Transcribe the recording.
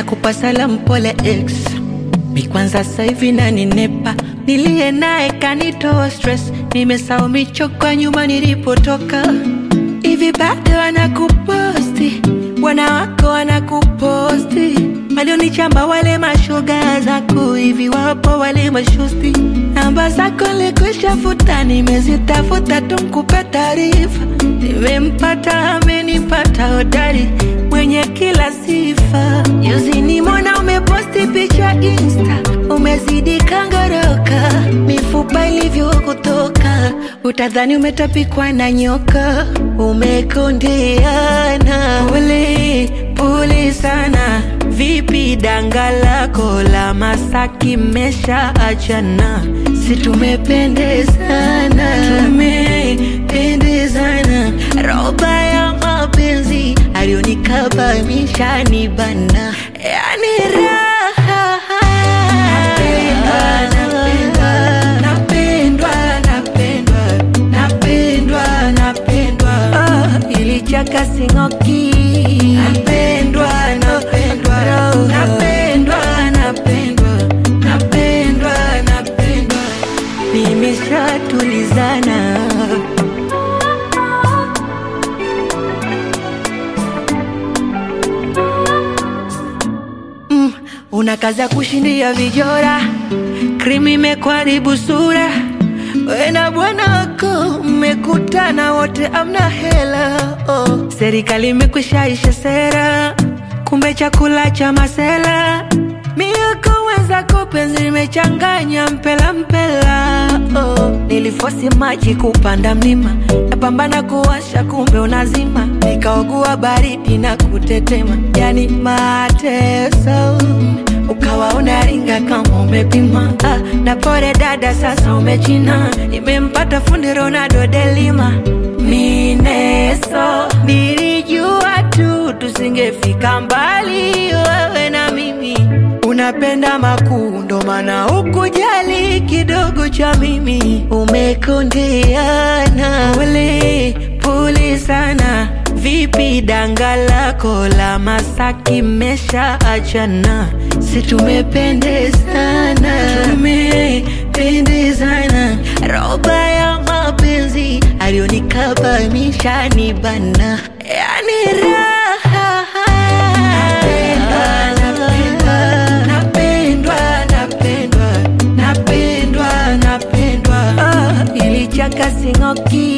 nakupa salamu pole ex mi kwanza sasa hivi naninepa niliye naye kanitoa stress nimesahau michoko nyuma nilipotoka hivi bado wanakuposti bwana wako wanakuposti walionichamba wale mashoga zako hivi wapo wale mashosti namba zako likwisha futa nimezitafuta tumkupe taarifa nimempata amenipata hodari mwenye kila sifa juzi nimona umeposti picha insta umezidi kangoroka mifupa ilivyokutoka utadhani umetapikwa na nyoka umekondeana pole pole sana vipi danga lako la masaki mesha achana si tumependezana tumependezana roba ya mapenzi alionikabamisha ni bana yani raha napendwa napendwa napendwa napendwa oh, ilichaka singoki napendwa napendwa napendwa napendwa napendwa napendwa nimeshatulizana mm, una kazi ya kushindia vijora krimi imekwaribu sura we na bwana wako mmekutana wote amna hela oh. serikali imekwishaisha sera kumbe chakula cha masela mioko wenzako penzi limechanganya mpela mpela oh. nilifosi maji kupanda mlima napambana kuwasha kumbe unazima nikaogua baridi na kutetema yani mateso ukawa unaringa kama umepima ah, na pore dada sasa umechina nimempata fundi ronaldo delima mineso nilijua tu tusingefika mbali wewe na mimi unapenda makuu ndo maana ukujali kidogo cha mimi umekondeana pole pole sana vipi danga lako la masaki mesha achana si tumependezana tumependezana roba ya mapenzi alionikabamisha ni bana yani raha napendwa napendwa napendwa napendwa oh, ilichaka singoki